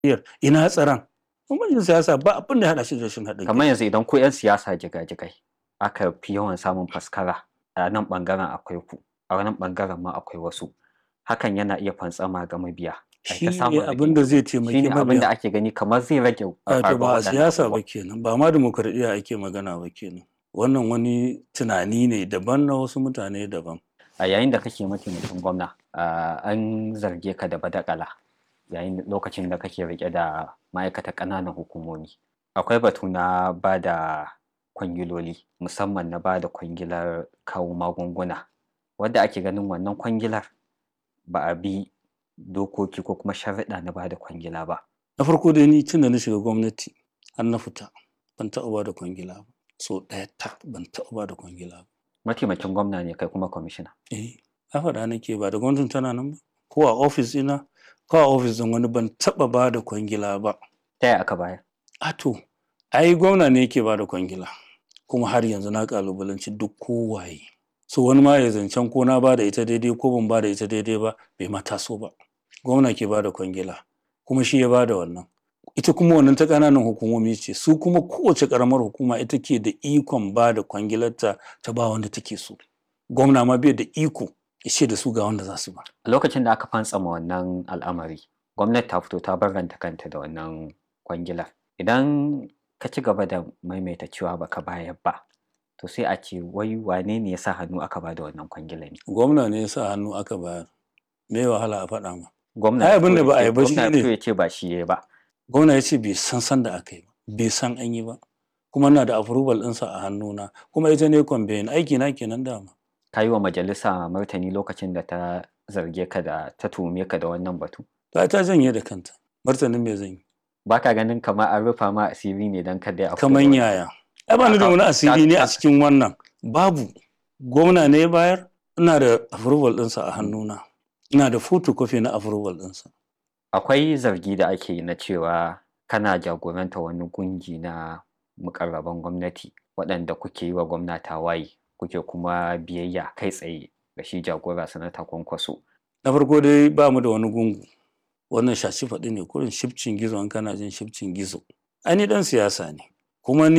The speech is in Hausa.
ina tsaron bambancin siyasa ba abin da ya haɗa shi da rashin haɗin kamar yanzu idan ku 'yan siyasa jigajigai aka fi yawan samun faskara a nan ɓangaren akwai ku a nan ɓangaren ma akwai wasu hakan yana iya fantsama ga mabiya shi ne abin da zai taimaki shi ne abin da mabiya ake gani kamar zai rage wato ba a waɗannan siyasa ba abubuwan. kenan ba ma demokradiyya ake magana ba kenan wannan wani tunani ne daban na wasu mutane daban a yayin da kake mataimakin gwamna ah, an zarge ka da badakala yayin lokacin da kake rike da ma'aikatan ƙananan hukumomi akwai batu na ba da kwangiloli musamman na ba da kwangilar kawo magunguna wadda ake ganin wannan kwangilar ba a bi dokoki ko kuma sharaɗa na ba da kwangila ba na farko dai ni tun da na shiga gwamnati har na fita ban taɓa ba da kwangila ba so ɗaya tak ban taɓa ba da kwangila ba mataimakin gwamna ne kai kuma kwamishina eh na faɗa nake ba da gwamnatin tana nan ba ko a ofis ina ko a ofis ɗin wani ban taɓa ba da kwangila ba ta yaya aka bayar a to ai gwamna ne yake ba da kwangila kuma har yanzu na kalubalanci duk kowaye so wani ma ya zancen ko na ba da ita daidai ko ban ba da ita daidai ba bai ma taso ba gwamna ke ba da kwangila kuma shi ya ba da wannan ita kuma wannan ta ƙananan hukumomi ce su kuma kowace ƙaramar hukuma ita ke da ikon ba da kwangilarta ta ba wanda take so gwamna ma bai da iko ya ce da su ga wanda za su ba a lokacin da aka fantsama wannan al'amari gwamnati ta fito ta barranta kanta da wannan kwangilar idan ka ci gaba da maimaita cewa baka bayar ba to sai a ce wai wane ne ya sa hannu aka ba da wannan kwangilar ne gwamna ne ya sa hannu aka bayar me wahala a faɗa ma gwamna Ai, ya abin da fito ba a ya yi ce- ba shi gwamna ya ne. fito ya ce ba shi ya ba gwamna ya ce bai san san da aka yi ba bai san an yi ba kuma na da approval ɗinsa a hannuna kuma ita ne kwambayin aiki na kenan dama ka yi wa majalisa martani lokacin da ta zarge ka da ta tuhume ka da wannan batu ta ta janye da kanta martanin me zan yi ba ka ganin kamar an rufa ma asiri ne don kada ya kaman yaya ai ba ni da wani asiri ne a cikin wannan babu gwamna ne ya bayar ina da approval ɗinsa a hannuna ina da photocopy na approval ɗinsa akwai zargi da ake yi na cewa kana jagoranta wani gungi na mukarraban gwamnati waɗanda kuke yi wa gwamna tawaye kuke kuma biyayya kai tsaye ga shi jagora sanata kwankwaso na farko dai ba mu da wani gungu wannan shashi faɗi ne kurin shifcin gizo an kana jin shifcin gizo ai ni ɗan siyasa ne kuma ni